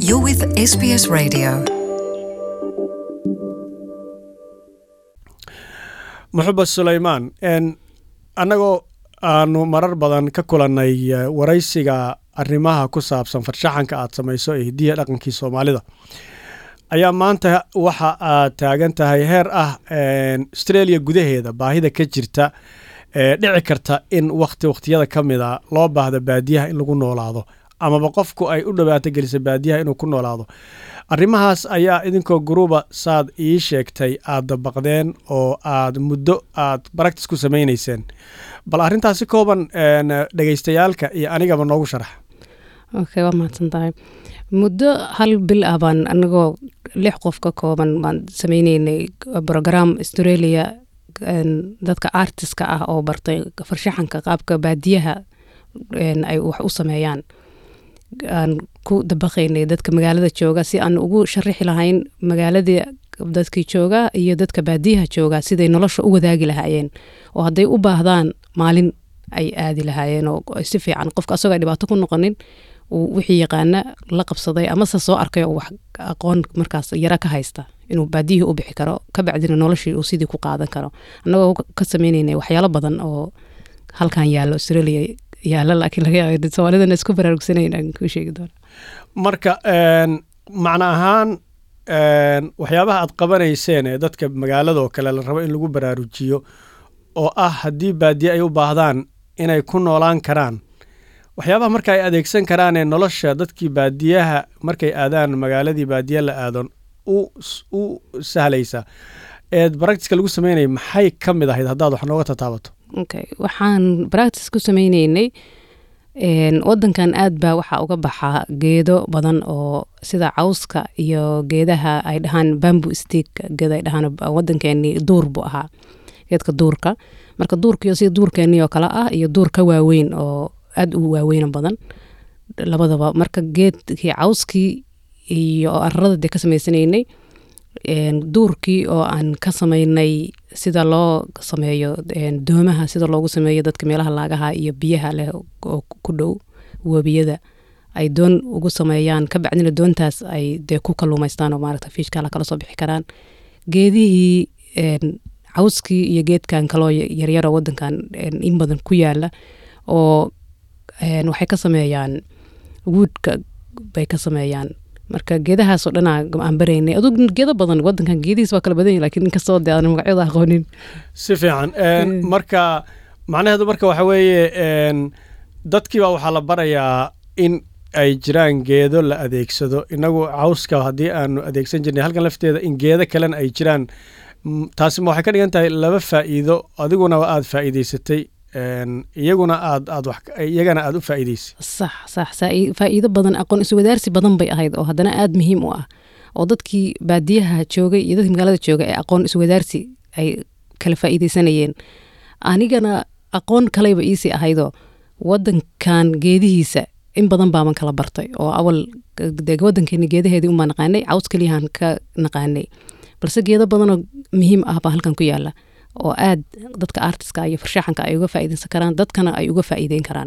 You're with SBS Radio. muxuba sulaymaan annagoo aanu marar badan ka kulannay eh, waraysiga arrimaha ku saabsan farshaxanka aad samayso ee hidiya dhaqankii soomaalida ayaa maanta waxa aad taagan tahay heer ah en, australia gudaheeda baahida ka jirta ee dhici karta in wakti wakhtiyada ka mida loo baahda baadiyaha in lagu noolaado amaba qofku ay u dhawaato gelisa baadiyaha inuu ku noolaado arrimahaas ayaa idinkoo guruba saad ii sheegtay aad dabaqdeen oo aad muddo aad baractis ku samaynayseen bal arrintaas si kooban en, dhegaystayaalka iyo anigaba noogu sharax okay waa mahadsan tahay muddo hal bil ah baan anagoo lix qof ka kooban baan sameyneynay program australia en, dadka artiska ah oo bartay farshaxanka qaabka baadiyaha en, ay wax u sameeyaan aan ku dabaqaynay dadka magaalada jooga si aan ugu sharixi lahayn magaaladii dadkii jooga iyo dadka baadiyaha jooga siday nolosha u wadaagi lahaayeen oo hadday u baahdaan maalin ay aadi lahaayeen oo ay si fiican qofka asagoo ay dhibaato ku noqonin uu wixii yaqaana la qabsaday amase soo arkay oo wax aqoon markaas yara ka haysta inuu baadiyihii u bixi karo ka bacdina noloshii uu sidii ku qaadan karo annagoo ka sameyneynay waxyaalo badan oo halkan yaallo australia yaalla laakiin laga yaaba soomaalidana isku baraarugsanayn aan kuu sheegi doono marka en, macno ahaan en, waxyaabaha aad qabanayseen ee dadka magaaladoo kale la rabo in lagu baraarujiyo oo ah haddii baadiye ay u baahdaan inay ku noolaan karaan waxyaabaha marka ay adeegsan karaan ee nolosha dadkii baadiyaha markay aadaan magaaladii baadiye la aadon u u sahlaysa eed baractiska lagu sameynaya maxay ka mid ahayd haddaad wax nooga tataabato okay waxaan practice ku sameyneynay en, wadankan aad baa waxaa uga baxaa geedo badan oo sida cawska iyo geedaha ay dhahaan bambu stick geeda ay dhahaan wadankeeni duur buu ahaa geedka duurka marka duurkiyo sida duurkeeni oo kale ah iyo duur ka waaweyn oo aad u waaweyna badan labadaba marka geedkii cawskii iyo ararada dee ka sameysanaynay en, duurkii oo aan ka sameynay sida loo sameeyo en, doomaha sida loogu sameeyo dadka meelaha laagaha iyo biyaha leh oo ku dhow webiyada ay doon ugu sameeyaan ka bacdina doontaas ay dee ku kaluumaystaan oo maaragta fiishkala kala soo bixi karaan geedihii en, cawskii iyo geedkan kaloo yaryaroo wadankan en, in badan ku yaala oo en, waxay ka sameeyaan wuudka bay ka sameeyaan marka geedahaasoo dhanaa aan baraynay adug geedo badan wadankan geedihiis waa kala badan yahi lakin inkastoo dee aan magacyada aqoonin si fiican en, Mm. marka macnaheedu marka waxa weeye en, dadkiiba waxaa la barayaa in ay jiraan geedo la adeegsado inagu cawska haddii aanu adeegsan jirnay halkan lafteeda in geedo kalena ay jiraan Mm, taasi ma waxay ka dhigan tahay laba faa'iido adiguna aad faa'iidaysatay en, iyaguna aad aad wax iyagana aad u faa'iidaysay sax sax saa- faa'iido badan aqoon iswadaarsi badan bay ahayd oo haddana aad muhiim u ah oo dadkii baadiyaha joogay iyo dadkii magaalada joogay ee aqoon iswadaarsi ay kala faa'iidaysanayeen anigana aqoon kaleyba iisii ahaydoo wadankan geedihiisa in badan baaban kala bartay oo awal dee wadankeeni geedaheedii unbaa naqaanay caws keliyahan ka naqaanay balse geedo badanoo muhiim ah baa halkan ku yaala oo aad dadka artiska iyo farshaxanka ay uga faa'iidaysan karaan dadkana ay uga faa'iideyn karaan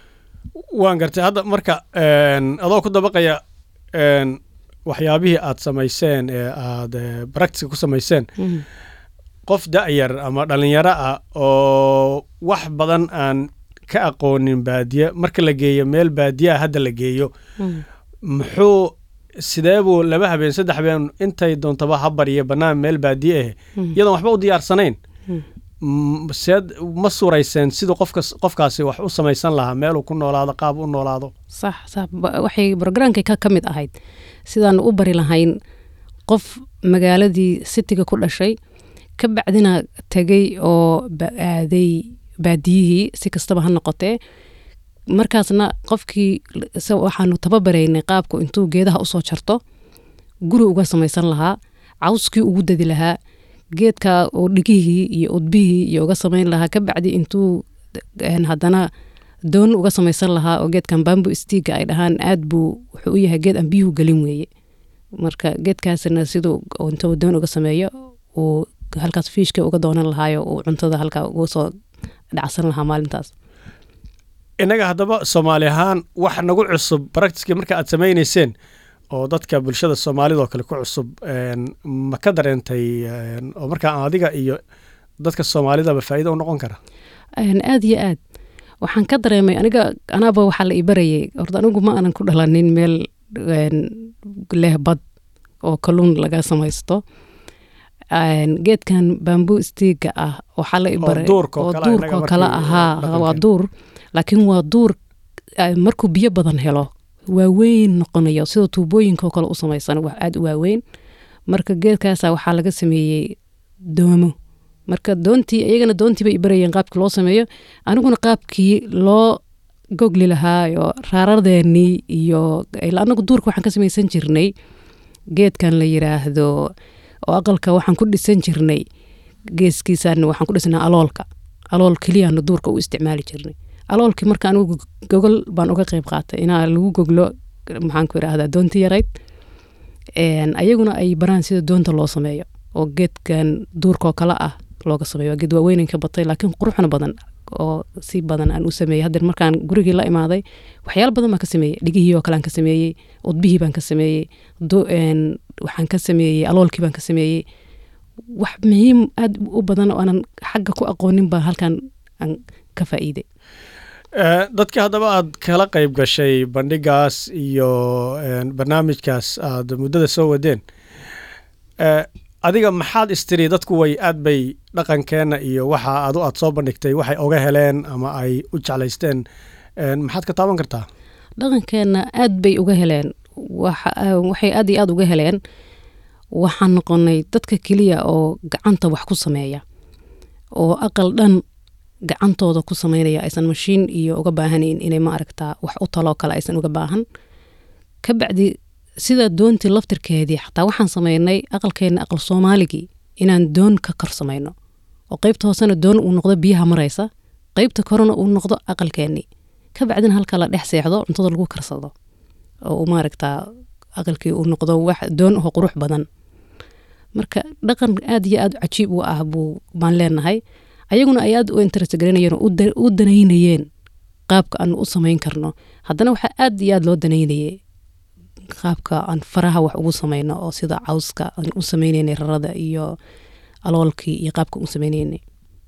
waan gartay hadda marka en, adoo ku dabaqaya en, waxyaabihii aad samayseen ee aad eh, baractiska ku samayseen Mhm. qof da'yar ama dhallinyaro ah oo wax badan aan ka aqoonin baadiye marka la geeyo meel baadiyaa hadda la geeyo Mhm. muxuu sidee buu laba habeen saddex habeen intay doontaba ha baryo bannaan meel baadiye ah Mhm. iyadoon waxba u diyaarsanayn Mhm. Mm, seed ma surayseen siduu qofkas qofkaasi wax u samaysan lahaa meeluu ku noolaado qaab u noolaado sax sax ba- waxay programkay ka ka mid ahayd sidaan u bari lahayn qof magaaladii sitiga ku dhashay ka bacdina tegay oo ba- aaday baadiyihii si kastaba ha noqotee markaasna qofkii se waxaanu tababaraynay qaabku intuu geedaha usoo jarto guri uga samaysan lahaa cawskii ugu dadi lahaa geedka oo dhigihii iyo udbihii iyo uga samayn lahaa ka bacdi intuu en, haddana doon uga samaysan lahaa oo geedkan bambu stiga ay dhahaan aad buu wuxuu u yahay geed aan biyuhu gelin weeye marka geedkaasna siduu intuu doon uga sameeyo uu halkaas fiishka uga doonan lahaayo uu cuntada halkaa uga soo dhacsan lahaa maalintaas innaga haddaba soomaali ahaan wax nagu cusub baractiskii marka aad samaynayseen oo dadka bulshada soomaalida oo kale ku cusub ma ka dareentay oo markaa adiga iyo dadka soomaalidaba faa'iida u noqon kara aada iyo aad waxaan ka dareemay aniga anaaba waxaa la ibarayay horta anigu ma aanan ku dhalanin meel leh bad oo kalluun laga samaysto geedkan bambu stiiga ah waxaa la ibaray oo duurkoo kale ahaa waa duur laakiin waa duur markuu biyo badan helo waaweyn noqonayo sida tuubooyinkaoo kale u samaysan wax aada u waaweyn marka geedkaasa waxaa laga sameeyey doomo marka doontii iyagana doontii bay ibarayeen qaabkii loo sameeyo aniguna qaabkii loo gogli lahaayo raaradeennii iyo anagu duurka waxaan ka samaysan jirnay geedkan la yiraahdo oo aqalka waxaan ku dhisan jirnay geeskiisaan waxaan ku dhisnaa aloolka alool keliyaana duurka u isticmaali jirnay aloolkii marka anigu gogol baan uga qeyb qaatay inaa lagu goglo maxaan ku irahdaa doonti yarayd ayaguna ay baraan sida doonta loo sameeyo oo geedkan duurkaoo kale ah looga sameeyo geed waaweynan ka batay laakiin quruxna badan oo si badan aan u sameeyey haddeer markaan gurigii la imaaday waxyaala badan baan ka sameeyey dhigihii oo kale aan ka sameeyey udbihii baan ka sameeyey waxaan ka sameeyey aloolkii baan ka sameeyey wax muhiim aad u badan oo aanan xagga ku aqoonin baa halkan aan ka faa'iiday dadka haddaba aad kala qayb gashay bandhigaas iyo barnaamijkaas aad muddada soo wadeen adiga maxaad istiri dadku way aad bay dhaqankeenna iyo waxa adu aad soo bandhigtay waxay oga heleen ama ay u jeclaysteen maxaad ka taaban kartaa dhaqankeenna aad bay uga heleen waxay aad iyo aad uga heleen waxaan noqonay dadka keliya oo gacanta wax ku sameeya oo aqal dhan gacantooda ku sameynaya aysan mashiin iyo uga baahanayn inay ma aragtaa wax u taloo kale aysan uga baahan ka bacdi sida doontii laftirkeedii xataa waxaan sameynay aqalkeenna aqal soomaaligii inaan doon ka kor samayno oo qeybta hoosena doon uu noqdo biyaha maraysa qeybta korena uu noqdo aqalkeennii ka bacdina halka la dhex seexdo cuntada lagu karsado oo maaragtaa aqalkii uu noqdo wax doon oo qurux badan marka dhaqan aad iyo aad cajiib u ah buu baan leenahay ayaguna ay aad u interest garanayeen oo u danaynayeen qaabka aan u samayn karno haddana waxaa aad iyo aad loo danaynayay qaabka aan faraha wax ugu samayno oo sida cawska aan u sameyneynay rarada iyo aloolkii iyo qaabka u sameyneynay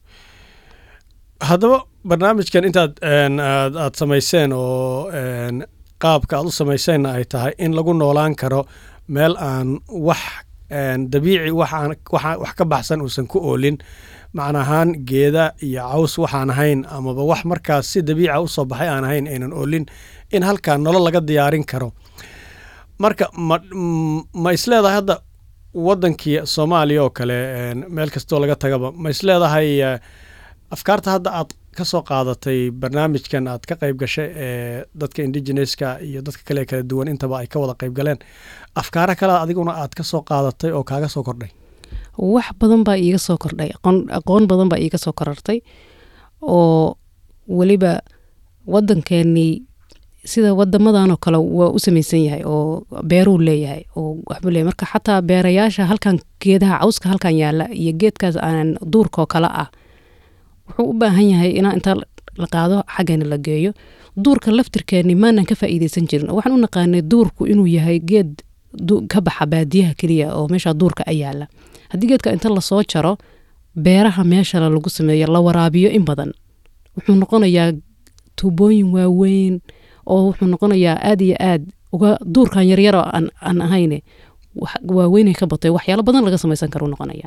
haddaba barnaamijkan intaad aad samayseen oo qaabka aad u samayseenna ay tahay in lagu noolaan karo meel aan wax dabiici wax ka baxsan uusan ku oolin macna ahaan geeda iyo caws waxaan ahayn amaba wax markaas si dabiica usoo baxay aan ahayn aynan oolin in halkaa nolol laga diyaarin karo marka ma ma isleedahay hadda wadankii soomaaliya oo kale meel kastoo laga tagaba ma isleedahay afkaarta hadda aad ka soo qaadatay barnaamijkan aad ka qayb gashay ee dadka indigeneska iyo dadka kale kala duwan intaba ay ka wada qayb galeen afkaaro kale adiguna aad ka soo qaadatay oo kaaga soo kordhay wax badan baa iiga soo kordhay aqoon badan baa iiga soo korartay oo weliba wadankeenii sida wadamadanoo kale waa u samaysan yahay oo beeruu leeyahay oo waxbuu leeyahay marka xataa beerayaasha halkan geedaha cawska halkan yaala iyo geedkaas aanan duurkaoo kale ah wuxuu u baahan yahay inaa intaa la qaado xaggana la geeyo duurka laftirkeeni maanan ka faa'iideysan jirin oo waxaan u naqaanay duurku inuu yahay geed ka baxa baadiyaha keliya oo meesha duurka a yaala haddii geedka inta lasoo jaro beeraha meeshale lagu sameeyo la waraabiyo in badan wuxuu noqonayaa tuubooyin waaweyn oo wuxuu noqonayaa aad iyo aad uga duurkan yaryaro aan ahayne waaweynay ka batay waxyaalo badan laga samaysan karo noqonaya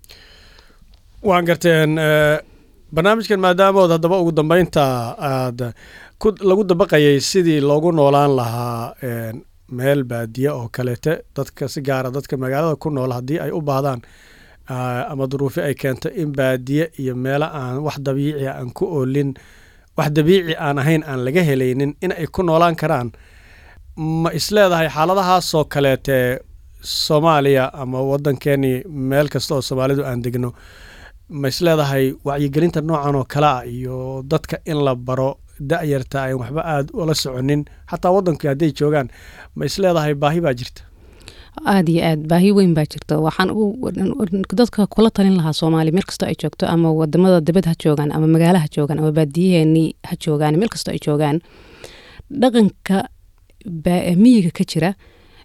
waan garteen barnaamijkan maadaamood haddaba ugu dambeynta aad lagu dabaqayay sidii loogu noolaan lahaa meel baadiye oo kaleete dadka si gaara dadka magaalada ku nool haddii ay u baahdaan ama duruufi ay keento in baadiye iyo meelo aan wax dabiici aan ku oolin wax dabiici aan ahayn aan laga helaynin in ay ku noolaan karaan ma isleedahay xaaladahaasoo kaleete soomaaliya ama waddankeeni meel kasta oo soomaalidu aan degno ma isleedahay wacyigelinta noocan oo kale ah iyo dadka in la baro da-yarta ayn waxba aada ula soconin xataa waddankii hadday joogaan ma isleedahay baahi baa jirta aada iyo aad baahi weyn baa jirta waxaan dadka kula talin lahaa soomaaliya meel kastoo ay joogto ama wadamada dibad ha joogaan ama magaala ha joogaan ama baadiyaheenii ha joogaan meel kastoo ay joogaan dhaqanka miyiga ka jira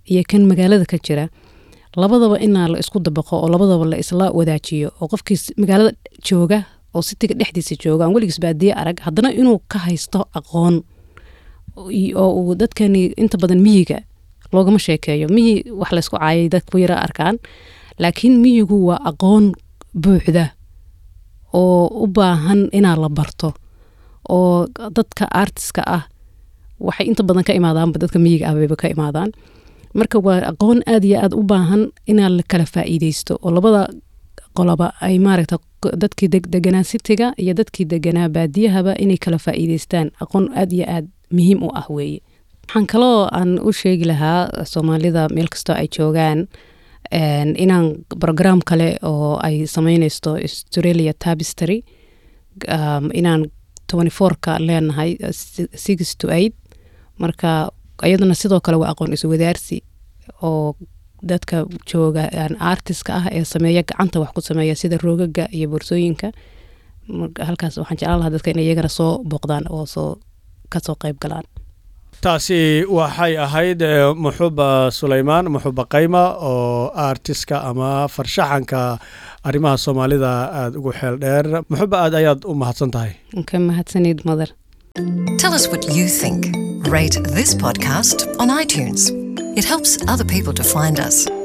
iyo kan magaalada ka jira labadaba inaa la isku dabaqo oo labadaba la isla wadaajiyo oo qofkii magaalada jooga oo sitiga dhexdiisa jooga aan weligiis baadiye arag haddana inuu ka haysto aqoon oo uu dadkani inta badan miyiga loogama sheekeeyo miyi wax laysku caayay dadku yara arkaan laakiin miyigu waa aqoon buuxda oo u baahan inaa la barto oo dadka artiska ah waxay inta badan ka imaadaanba dadka miyiga ah bayba ka imaadaan marka waa aqoon aad iyo aad u baahan inaa la kala faa'iideysto oo labada qoloba ay maaragta dadkii deganaa sitiga iyo dadkii deganaa baadiyahaba inay kala faa'iideystaan aqoon aad iyo aad muhiim u ah weeye waxaan kaloo aan u sheegi lahaa soomaalida meel kastoo ay joogaan inaan brogram kale oo ay sameyneysto australia tabistory inaan ka leenahay six to eight marka iyaduna sidoo kale waa aqoon iswadaarsi oo dadka jooga artiska ah ee sameeya gacanta wax ku sameeya sida roogaga iyo boorsooyinka halkaas waxaan jeclaan lahaa dadka inay iyagana soo booqdaan oo soo kasoo qayb galaan taasi waxay ahayd muxuba sulaymaan muxuba qayma oo artiska ama farshaxanka arrimaha soomaalida aada ugu xeel dheer muxuba aad ayaad u mahadsan tahay ka mahadsanid madar Tell us what you think. Rate this podcast on iTunes. It helps other people to find us.